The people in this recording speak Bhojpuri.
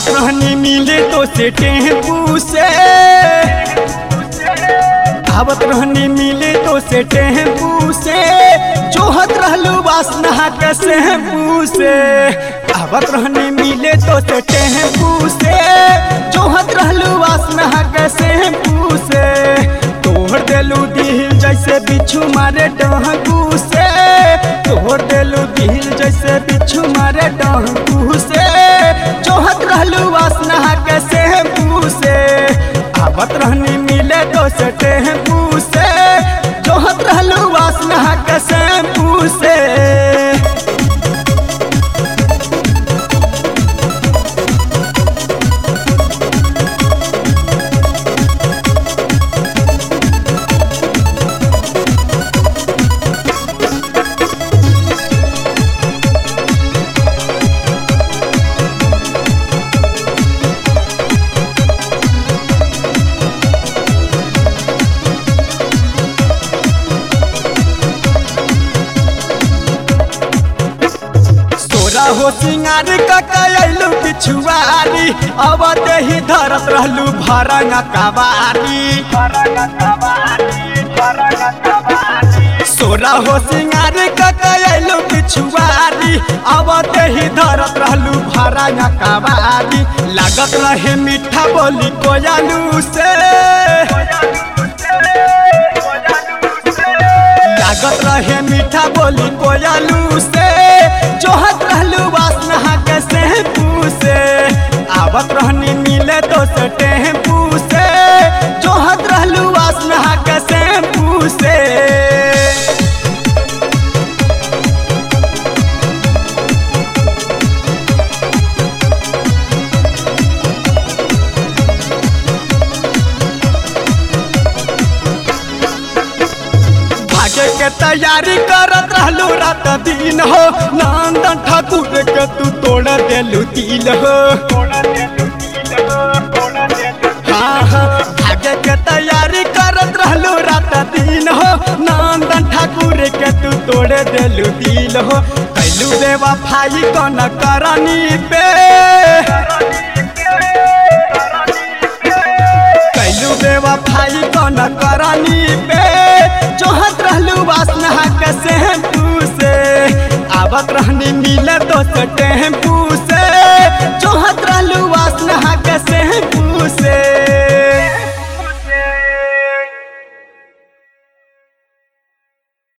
रहनी मिले तो से टेम्पू से आवत रहनी मिले तो से टेम्पू से जोहत रहलू वासना के शैम्पू से आवत रहनी मिले तो से टेम्पू से जोहत रहलू वासना के शैम्पू से तोड़ देलू दिल जैसे बिच्छू मारे डहकू से तोड़ देलू दिल जैसे बिच्छू मारे डहकू से जोहत रहलू वासना के शैम्पू से आवत रहनी मिले तो से टेम्पू से जोहत रहलू वासना के शैम्पू से तोरा हो सिंगार ककलू पिछुआरी अब ही धरत रहलू भरंग कबारी सोरा हो सिंगार ककलू पिछुआरी अब ही धरत रहलू भरंग कबारी लागत रहे मीठा बोली कोयलू से लागत रहे मीठा बोली कोयलू से जोहत रहलू वासना के शैम्पू से आवत रहनी मिले तो से टेम्पू से जोहत रहलू वासना के शैम्पू से भागे के तैयारी करत रहलू रात दिन हो नंदन ठाकुर के तू तोड़ देलू दिल हो हाँ हाँ भागे के तैयारी करत रहलू रात दिन हो नंदन ठाकुर के तू तोड़ देलू दिल हो कैलू देवा भाई कौन करनी पे कैलू देवा भाई कौन करनी पे जोहत रहलू वासना के शैम्पू से आवत रहनी मिले तो से टेम्पू